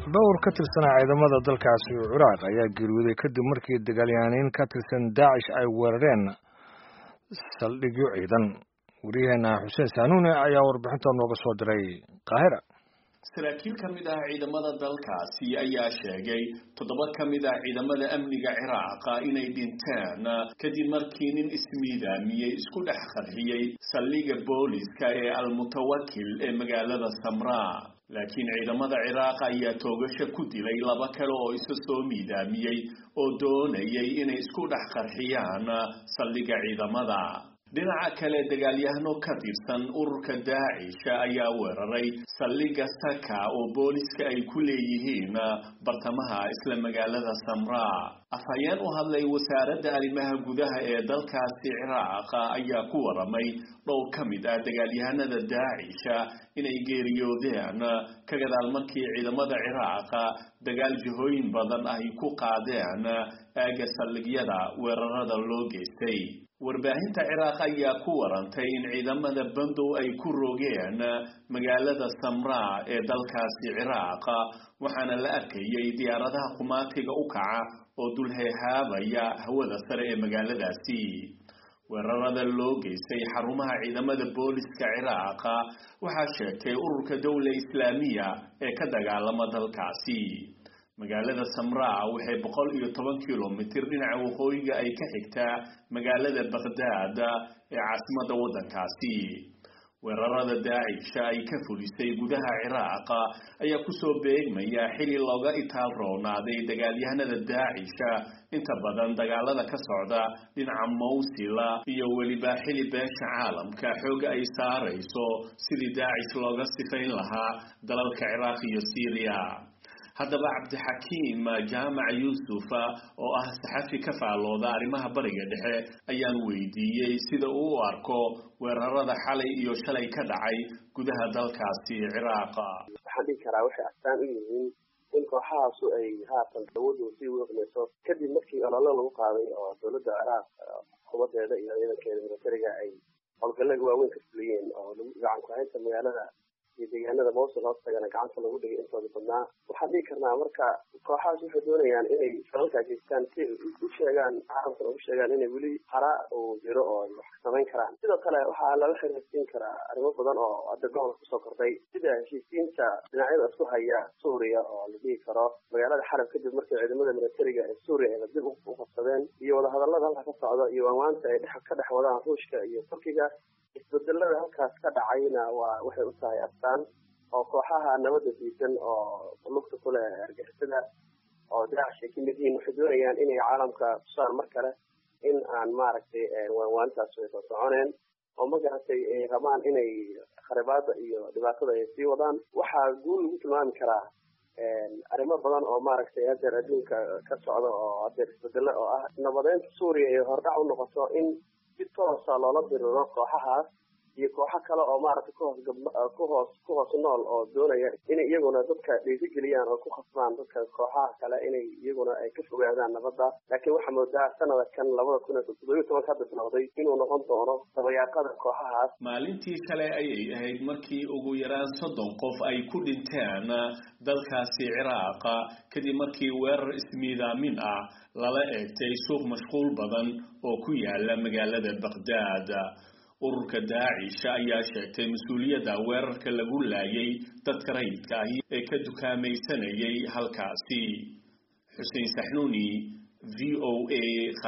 dhowr ka tirsanaa ciidamada dalkaasi ciraaq ayaa geeriyooday kadib markii dagaalyahaaniin ka tirsan daacish ay weerareen saldhigyo ciidan wariyaheena xuseen saanuune ayaa warbixinta nooga soo diray qaahira saraakiil ka mid ah ciidamada dalkaasi ayaa sheegay toddoba ka mid ah ciidamada amniga ciraaqa inay dhinteen kadib markii nin ismiidaamiyey isku dhex qarxiyey saldhiga booliska ee almutawakil ee magaalada samraa laakiin ciidamada ciraaq ayaa toogasho ku dilay laba kale oo isa soo miidaamiyey oo doonayay inay isku dhex qarxiyaan saldhiga ciidamada dhinaca kale dagaalyahano ka tirsan ururka daacisha ayaa weeraray saldhiga saka oo booliska ay ku leeyihiin bartamaha isla magaalada samraa afhayeen u hadlay wasaaradda arrimaha gudaha ee dalkaasi ciraaq ayaa ku waramay dhowr ka mid ah dagaalyahanada daacisha inay geeriyoodeen ka gadaal markii ciidamada ciraaq dagaal jihooyin badan ay ku qaadeen aaga saldhigyada weerarada loo geystay warbaahinta ciraaq ayaa ku warantay in ciidamada bandow ay ku rogeen magaalada samraa ee dalkaasi ciraaq waxaana la arkayay diyaaradaha qumaatiga u kaca oo dulheehaabaya hawada sare ee magaaladaasi weerarada loo geystay xarumaha ciidamada booliska ciraaq waxaa sheegtay ururka dowla islaamiya ee ka dagaalama dalkaasi magaalada samraa waxay boqol iyo toban kilomitir dhinaca waqooyiga ay ka xigtaa magaalada bakhdad ee caasimadda waddankaasi weerarada daacisha ay ka fulisay gudaha ciraaq ayaa kusoo beegmaya xili looga itaal roonaaday dagaalyahanada daacisha inta badan dagaalada ka socda dhinaca mawsila iyo weliba xili beesha caalamka xooga ay saarayso sidii daacish looga sifayn lahaa dalalka ciraaq iyo syriya haddaba cabdixakiim jaamac yuusuf oo ah saxafi ka faallooda arrimaha bariga dhexe ayaan weydiiyey sida uu u arko weerarada xalay iyo shalay ka dhacay gudaha dalkaasi ciraaqa waxaan dhihi karaa waxay astaan u yihiin in kooxahaasu ay haatan awoodooda sii weeqnayso kadib markii ololo lagu qaaday oo dowladda ciraaq xukuumadeeda iyo ciidankeeda militariga ay howlgallada waaweyn ka fuliyeen oo gacan ku-haynta magaalada iyo deegaanada mawsul hoostagana gacanta lagu dhigay intooda badnaa waxaan dhihi karnaa marka kooxahaas waxay doonayaan inay falalkaa geystaan si u sheegaan caalamkana u sheegaan inay weli hara uu jiro oo ay wax samayn karaan sidoo kale waxaa lala xiriirsiin karaa arrimo badan oo hadda gobolka kusoo kordhay sida heshiisiinta dhinacyada isku haya suuriya oo la dhihi karo magaalada xalab kadib markii ciidamada militariga ee suuriya ay dib u qabsadeen iyo wadahadallada halka ka socda iyo waanwaanta ay ka dhex wadaan ruushka iyo turkiga isbedelada halkaas ka dhacayna waa waxay u tahay astaan oo kooxaha nabadda diidan oo lugta ku leh argixisada oo daacish ay kamid yihiin waxay doonayaan inay caalamka tusaan mar kale in aan maaragtay waanwaantaas way soo soconeen oo magaratay ay rabaan inay kharibaada iyo dhibaatada ay sii wadaan waxaa guul lagu tilmaami karaa arrimo badan oo maaragtay hadeer adduunka ka socda oo hadeer isbedelo oo ah nabadeynta suuriya ay hordhac u noqoto in si toosa loola diriro kooxahaas iyo kooxo kale oo maaragtay kuhoos kuhoos ku hoos nool oo doonaya inay iyaguna dadka dhiirigeliyaan oo ku khasbaan dadka kooxaha kale inay iyaguna ay ka fogaadaan nabadda laakiin waxaa moodaa sanada kan labada kun iyo toddobiyo tobanka hadda bilowday inuu noqon doono dabayaaqada kooxahaas maalintii kale ayay ahayd markii ugu yaraan soddon qof ay ku dhinteen dalkaasi ciraaqa kadib markii weerar ismiidaamin ah lala eegtay suuq mashquul badan oo ku yaala magaalada bakhdad ururka daacisha ayaa sheegtay mas-uuliyadda weerarka lagu laayay dadka rayidka ahi ee ka dukaamaysanayay halkaasi xuseen saxnuuni v o a